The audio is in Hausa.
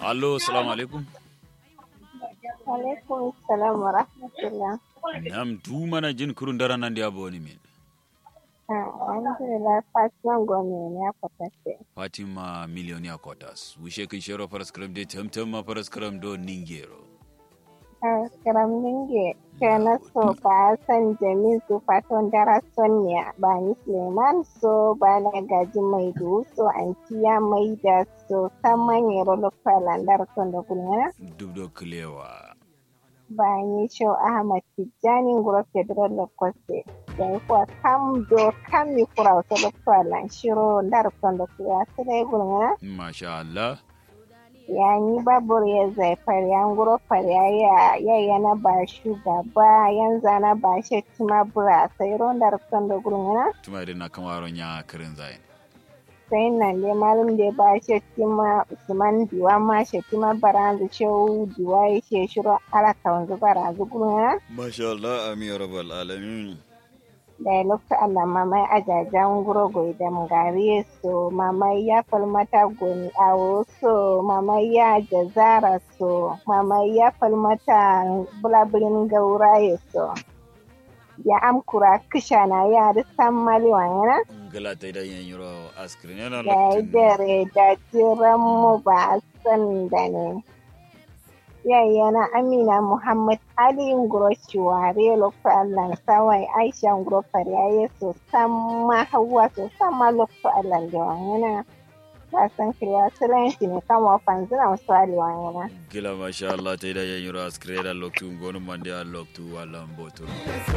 allo salamu alaikum alaikum salam wa rahmatullah nam du mana jin kurun dara nan dia boni min alhamdulillah fatima gome ya kwatace fatima millionaire quarters wishe kin shero faras kram de temtem ma faras kram do ningero karam ninge kana so ba san jamin su faton dara sonia ba ni suleiman so ba na gaji mai du so antiya mai da so saman yero lokala ndar tondo kulngana dubdo klewa ba ni show ahmad tijjani nguro federal lokoste da kuwa kam do kam mi kura wata lokala shiro ndar tondo kulwa sai gulngana masha Allah ya ni babur ya zaifar ya nguro ya ya yana ba shugaba yanzu na ba shi tima bura sai ronda rufin da gurguna tuma da na kamaron ya karin zayin sai nan dai malum da ba shi tima usman diwa ma shi tima baranzu shehu diwa ya she shiro alaka wanzu baranzu gurguna masha Allah amin ya rabbal alamin da ya lokta Allah mamai ajajen guro da mugari so mamai ya falmata goni awo so mamai ya jazara so mamai ya falmata bulabirin gauraye so ya amkura kisha na ya da san maliwa yana gala ta idan yan yuro askirin yana da ya dare da jiran mu ba san da ne yayyana amina muhammad ali nguroshi ware lokto allah sawai aisha nguro fariyaye so samma hawa so samma lokto allah da wangana wasan kiriya silenci ne kama fanzina wasu ali wangana gila masha Allah ta idan yan yuro askirin yana loktu gonu mandi a loktu walan botu